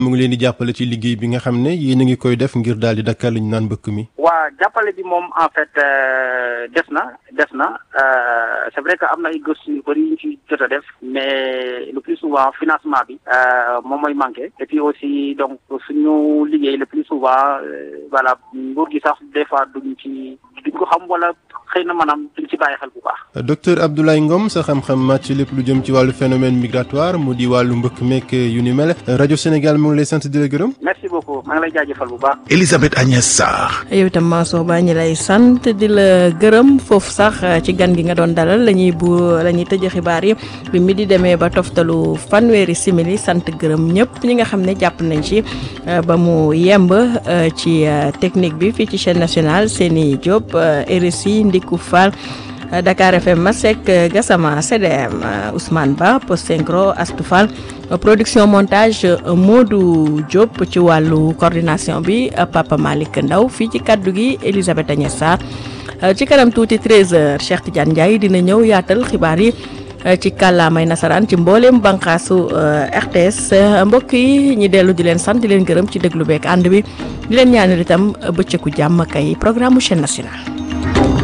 mu ngi leen di jàppale ci liggéey bi nga xam ne yéen a ngi koy def ngir daal di dakkal li ñu naan mbëkk mi. waa jàppale bi moom en fait des na des na c'est vrai que am na ay gëstu yu bëri yu ñu ci jot a def mais le plus souvent financement bi moom mooy manqué et puis aussi donc suñu liggéey le plus souvent voilà nguur gi sax des fois duñ ci duñ ko xam wala xëy na maanaam duñ ci bàyyi xel bu baax. docteur Abdoulaye Ngom sa xam-xam màcc lépp lu jëm ci wàllu phénomène migratoire mu di wàllu mbëkk meek yu ni mel rajo Sénégal mu ngi lay sant di la gërëm. merci beaucoup maa ngi lay jaajëfal bu baax. Elisabeth Agnès Sarr. yow itam Mansour Ba ñi lay sant di la gërëm foofu sax ci gan gi nga doon dalal la ñuy bu la ñuy tëj xibaar yi bi mi di demee ba toftalu fanweeri simili sant gërëm ñëpp ñi nga xam ne jàpp nañ ci ba mu yemb ci technique bi fii ci chaîne nationale Seni Diop RSI Ndiku Fall. Dakar FM Masek Gassama CDM Ousmane Ba Post Synchro Astou Fall production montage Modou Diop ci wàllu coordination bi Papa Malick Ndaw fii ci kaddu gi Elisabeth Agnès Sarr ci kanam tuuti 13h Cheikh Tidiane Ndiaye dina ñëw yaatal xibaar yi ci kàllaamay nasaraan ci mbooleem bànqaasu RTS mbokk yi ñi dellu di leen sant di leen gërëm ci déglu beek ànd bi di leen ñaanal itam bëccëgu jàmm kay programme chaîne nationale